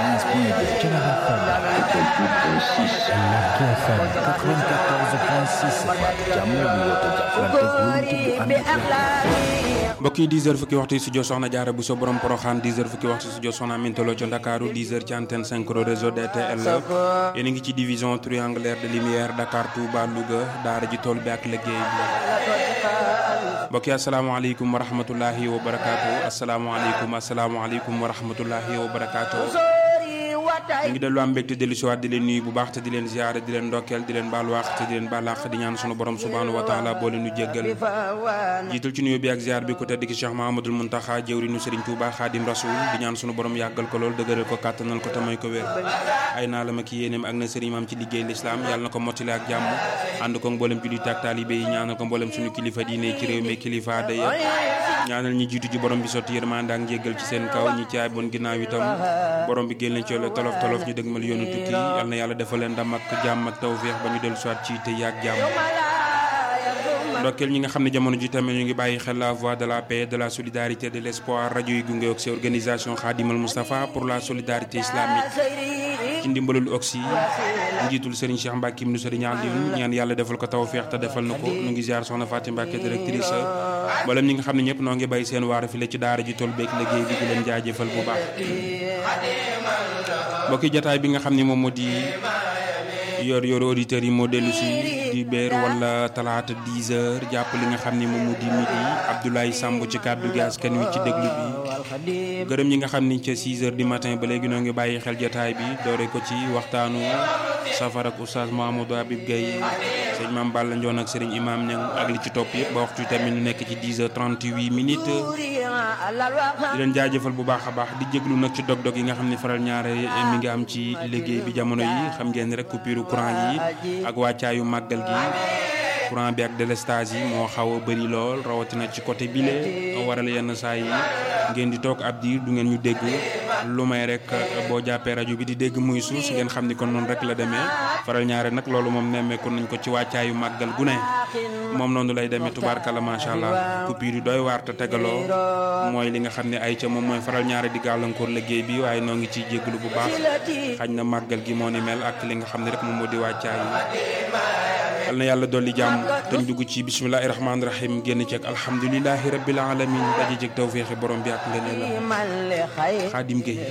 95.2 Canal FM Larki FM 94.6 jàmm bi woote jàppalante wóolu te bu ànd ak mbokk yi 10 heures fukki waxtu studio soxna jaara bu so borom poroxaan 10 heures fukki waxtu studio soxna Mintolo ca Ndakaaru 10 heures ci antenne 5 réseau DTL yéen a ngi ci division triangulaire de lumière Dakar Touba Louga daara ji tool bi ak liggéey bi mbokk yi asalaamaaleykum wa rahmatullahi wa barakaatu asalaamaaleykum asalaamaaleykum wa rahmatullahi wa barakaatu ñu ngi dellu am mbégte dellu si waat di leen nuyu bu baax te di leen ziare di leen ndokkeel di leen baal waax te di leen baal àq di ñaan sunu borom subhanahu wa taala boo leen nu jéggal jiital ci nuyu bi ak ziar bi ku tedd ki Cheikh Mahamadul Muntaxa jëwrinu Serigne Touba Xaadim Rasul di ñaan sunu borom yàggal ko lool dëgëral ko kàttanal ko te may ko wér ay naa la ma ki yéeneem ak na Serigne maam ci liggéey l'islam yàlla na ko mottali ak jàmm ànd ko mboolem jullit ak taalibe yi ñaanal ko mboolem suñu kilifa diine ci réew mi kilifa da yëpp ñaanal ñi jiitu ji borom bi sotti yërmande ak njéggal ci seen kaw ñi caay bon ginnaaw itam borom bi génn ci tolof tolof ñu dëgmal yoonu tukki yal na yàlla defal leen ndam ak jàmm ak tawféex ba ñu dellu soit ci te yàgg jàmm ndokkeel ñi nga xam ne jamono ji tamit ñu ngi bàyyi xel la voix de la paix de la solidarité de l'espoir rajo yi gunge ak seen organisation Khadimal Moustapha pour la solidarité islamique ci ndimbalul oxy njiitul Serigne Cheikh Mbacke nu Serigne Aliou ñaan yàlla defal ko tawféex te defal na ko nu ngi ziar soxna Fatim Mbacke directrice mboolem ñi nga xam ne ñëpp noo ngi bàyyi seen waar fi la ci daara ji tool beeg liggéey bi di leen jaajëfal bu baax mbokki jataay bi nga xam ne moom moo di yor yor auditeurs yi moo dellu si di beer wala talaata 10 heures jàpp li nga xam ne moom moo di midi Abdoulaye Samb ci kàddu gi askan wi ci déglu bi gërëm ñi nga xam ni ca 6 heures du matin ba léegi noo ngi bàyyi xel jataay bi doore ko ci waxtaanu safar ak oustaz Mahamadou Habib Gaye sëñ Maam Balla Ndione ak sëriñ Imam Niang ak li ci topp yëpp ba waxtu tamit ñu nekk ci 10 heures 38 minutes di leen jaajëfal bu baax a baax di jéglu nag ci dog-dog yi nga xam ne faral ñaare mi ngi am ci liggéey bi jamono yi xam ngeen rek coupure courant yi ak wàccaayu màggal gi courant bi ak délestage yi moo xaw a bëri lool rawatina ci côté bile waral yenn saa yi ngeen di toog ab diir du ngeen ñu dégg lu may rek boo jàppee rajo bi di dégg muy suus ngeen xam ni kon noonu rek la demee faral ñaare nag loolu moom nemmeeku nañ ko ci wàccaayu màggal gu ne moom noonu lay demee tubaarkalla macha allah coupure yi doy waar te tegaloo mooy li nga xam ne ay ca moom mooy faral ñaare di gàllankoor liggéey bi waaye noo ngi ciy jégalu bu baax xañ na màggal gi moo ni mel ak li nga xam ne rek moom moo di wàccaay yal na yàlla dolli jàmm te ñu dugg ci bismillahi rahmaani rahim génn ci ak alhamdulilahi rabbil alamin daje ci tawféexi borom bi ak ngëneelam xaadim Gueye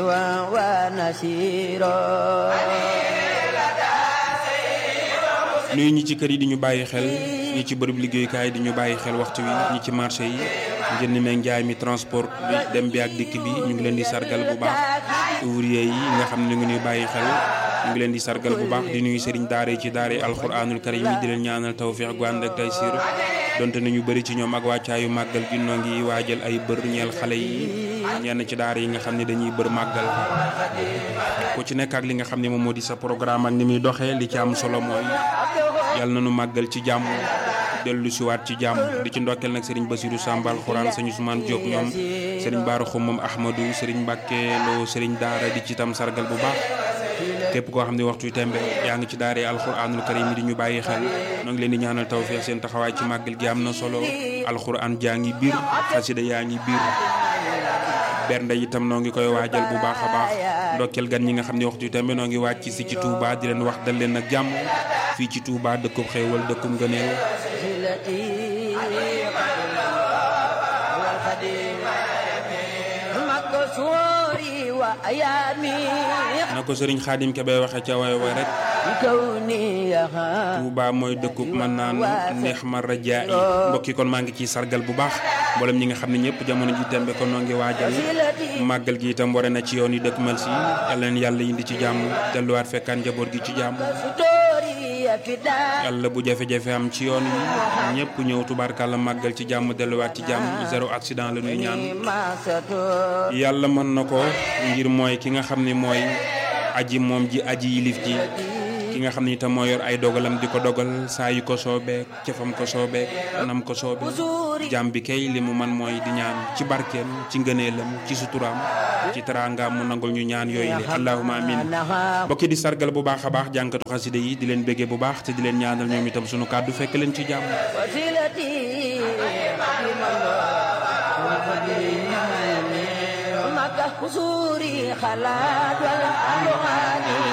nuyu ñi ci kër yi di ñu bàyyi xel ñi ci bërëb liggéeyukaay di ñu bàyyi xel waxtu wi ñi ci marché yi njënd meeg njaay mi transport bi dem bi ak dikk bi ñu ngi leen di sargal bu baax ouvrier yi nga xam ne ñu ngi ñuy bàyyi xel ñu ngi leen di sargal bu baax di nuyu sëriñ daara ci daara alxuraanul karim yi di leen ñaanal tawféex gu ànd ak taysiir donte nañu bëri ci ñoom ak wàccaayu màggal gi noo ngi waajal ay bër ñeel xale yi ñenn ci daara yi nga xam ne dañuy bër màggal ku ci nekk ak li nga xam ne moom moo di sa programme ak ni muy doxee li ci am solo mooy yàlla na nu màggal ci jàmm dellu si waat ci jàmm di ci ndokkeel nag sëriñ Basiru Sambal xuraan sëñ Ousmane Diop ñoom sëriñ Baaru Xumam Ahmadou sëriñ Mbàkke Lo sëriñ daara di ci tam sargal bu baax képp koo xam ne waxtu tembe yaa ngi ci daare alxuraanul karim di ñu bàyyi xel noo ngi leen di ñaanal tawfeex seen taxawaay ci màggal gi am na solo alxuraan jaa ngi biir xasida yaa ngi biir bernde itam noo ngi koy waajal bu baax a baax ndokkeel gan ñi nga xam ne waxtu tembe noo ngi wàcc si ci Touba di leen wax dal leen ak jàmm fii ci Touba dëkkub xéewal dëkkub ngëneel na ko sëriñ xaadim ke bay waxe ca way way rek Touba mooy dëkkub man naan neex ma rajaa yi mbokki kon maa ngi ciy sargal bu baax mboolem ñi nga xam ne ñëpp jamono ji tembe kon noo ngi waajal màggal gi itam ware na ci yoon yi dëkk mal si yàlla leen yàlla indi ci jàmm delluwaat fekkaan njaboot gi ci jàmm yàlla bu jafe-jafe am ci yoon yi ñëpp ñëw tubaarkàlla màggal ci jàmm delluwaat ci jàmm zéro accident la ñuy ñaan yàlla mën na ko ngir mooy ki nga xam ne mooy aji moom ji aji yilif ji ki nga xam ne itam moo yor ay dogalam di ko dogal saa yu ko soobeek cëfam ko soobeek anam ko soobe jàmm bi kay li mu man mooy di ñaan ci barkeem ci ngëneelam ci suturaam ci teraangaam mu nangul ñu ñaan yooyu le allahuma amin bokki di sargal bu baax a baax jànkatu xaside yi di leen béggee bu baax te di leen ñaanal ñoom itam sunu kàddu fekk leen ci jàmm قصوري خلات والألوان